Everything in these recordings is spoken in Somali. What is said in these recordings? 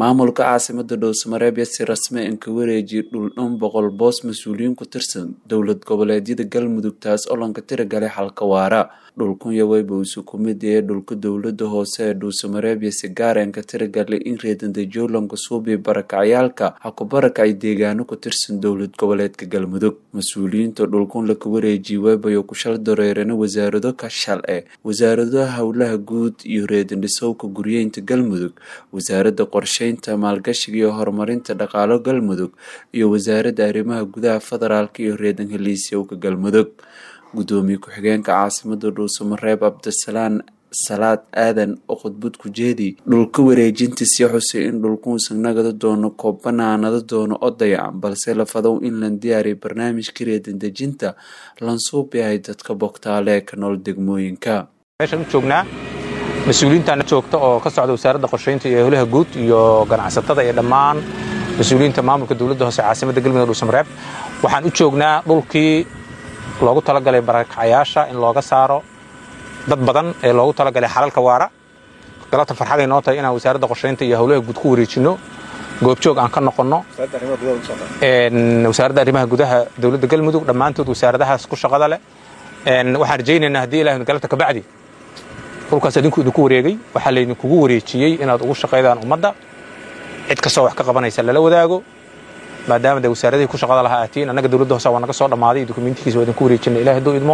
maamulka caasimada dhowsamareeb si rasmi in ka wareejiya dhul dhan boqol boos mas-uuliyiin ku tirsan dowlad goboleedyada galmudug taas oo lanka tiragalay xalka waara dhulkunya weyba isu kumid ee dhulka dowlada hoose ee dhuusamareeb si gaaren ka tiragalay in reedandajolanka suubi barakacyaalka ha ku barakacay deegaano ku tirsan dowlad goboleedka galmudug mas-uuliyiinta dhulkun laka wareejiya weybayo ku shal dareerana wasaarado ka shal eh wasaaradaha howlaha guud iyo reedandhisowka guryeynta galmudug wasaaradda qorsheynta maalgashiga iyo horumarinta dhaqaalo galmudug iyo wasaaradda arrimaha gudaha federaalk iyo reedan heliisyowka galmudug gudoomiye ku-xigeenka caasimada dhuusamareeb cabdisalaan salaad aadan oo khudbad ku jeedi dhulka wareejintiisii xusay in dhulkuusan nagada doono koobanaanada doono oo dayacan balse la fadow in lan diyaariya barnaamijka reedandejinta lansuub yahay dadka bogtaale ee ka nool degmooyinka meeshaan u joognaa mas-uuliyiintaana joogta oo ka socda wasaaradda qorsheynta iyo howlaha guud iyo ganacsatada iyo dhammaan mas-uuliyiinta maamulka dowladda hoose caasimada galmudug dhuusamareeb waxaan u joognaa dhulkii loogu talagalay barakacayaasha in looga saaro dad badan ee loogu talagalay xalalka waara galabta farxaday noo tahay inaan wasaaradda qorsheynta iyo howlaha guud ku wareejinno goobjoog aan ka noqonno wasaaradda arrimaha gudaha dowladda galmudug dhammaantood wasaaradahaas ku shaqada leh waxaan rajaynaynaa haddii ilahay galabta kabacdi dhulkaas idinku idinku wareegay waxaa laydinkugu wareejiyey inaad ugu shaqaydaan ummadda cid kastoo wax ka qabanaysa lala wadaago maadaama de wasaaradihii ku shaqada lahaa aatiin annaga dowladda hoose waa naga soo dhammaaday dokumentikiisa waa idinku wareejina ilahi hadduu idmo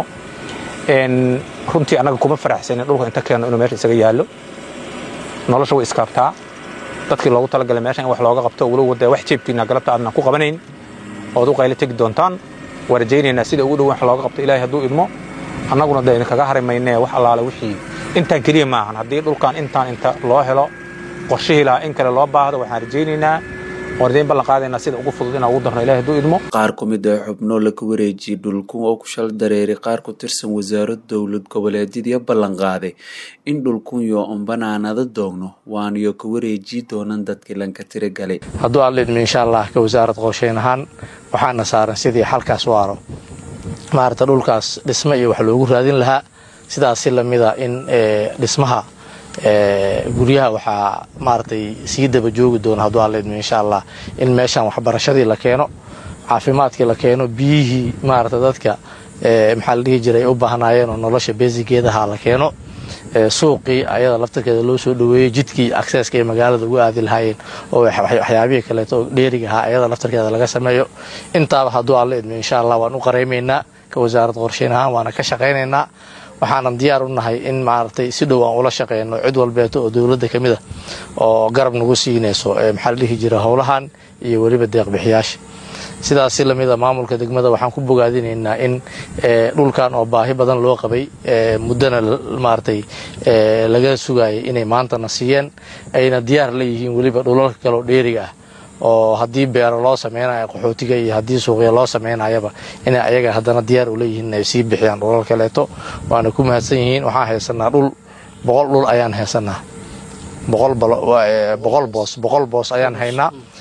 runtii annaga kuma faraxsanin dhulka inta keeno inuu meesha isaga yaallo nolosha way iskaabtaa dadkii loogu talagalay meesha in wax looga qabto walow dee wax jeebkiina galabta aadnan ku qabanayn ood u qaylo tegi doontaan waa rajaynaynaa sida ugu dhow wax looga qabto ilahi hadduu idmo annaguna dee idinkaga hari maynee wax allaale wixii intaan keliya maahan haddii dhulkan intaan inta loo helo qorshihii lahaa in kale loo baahdo waxaan rajaynaynaa wardayn ballan qaadaynaa sida ugu fudud inaan ugu darno ilahi hadduu idmo qaar ku mid ah xubno laka wareejiyey dhulkun oo ku shal dareeray qaar ku tirsan wasaarad dowlad goboleedyadii ballan qaaday in dhulkunyo on banaanada doogno waaniyo ka wareejiyi doonan dadkii lanka tiragalay hadduu alla idmo insha allah ka wasaarad qorsheyn ahaan waxaana saaran sidii xalkaas waaro maarata dhulkaas dhismo iyo wax loogu raadin lahaa sidaas si lamida in dhismaha guryaha waxaa maaragtay sii daba joogi doona hadduu alla idmo insha allah in meeshan waxbarashadii la keeno caafimaadkii la keeno biyihii maarata dadka maxaa la dhihi jiray ay u baahnaayeen oo nolosha beesigeedaha la keeno suuqii ayada laftarkeeda loo soo dhaweeyey jidkii akseska ay magaalada ugu aadi lahaayeen oo waxyaabihii kaleeto dheeriga ahaa ayada laftarkeeda laga sameeyo intaaba hadduu alla idmo insha allah waan u qaraymaynaa ka wasaarad qorsheyn ahaan waana ka shaqaynaynaa waxaanan diyaar u nahay in maaragtay si dhow aan ula shaqeyno cid walbeeto oo dowladda ka mid a oo garab nagu siinayso maxaa la dhihi jira howlahan iyo weliba deeqbixiyaasha sidaas si lamida maamulka degmada waxaan ku bogaadinaynaa in dhulkan oo baahi badan loo qabay muddana maaragtay laga sugayay inay maantana siiyeen ayna diyaar la yihiin weliba dhulalka kaleoo dheeriga ah oo haddii beero loo samaynayo qaxootiga iyo haddii suuqya loo samaynayaba inay ayaga haddana diyaar ula yihiin inay sii bixiyaan dhulal kaleeto waana ku mahadsan yihiin waxaan haysanaa dhul boqol dhul ayaan haysanaa boqol boos boqol boos ayaan haynaa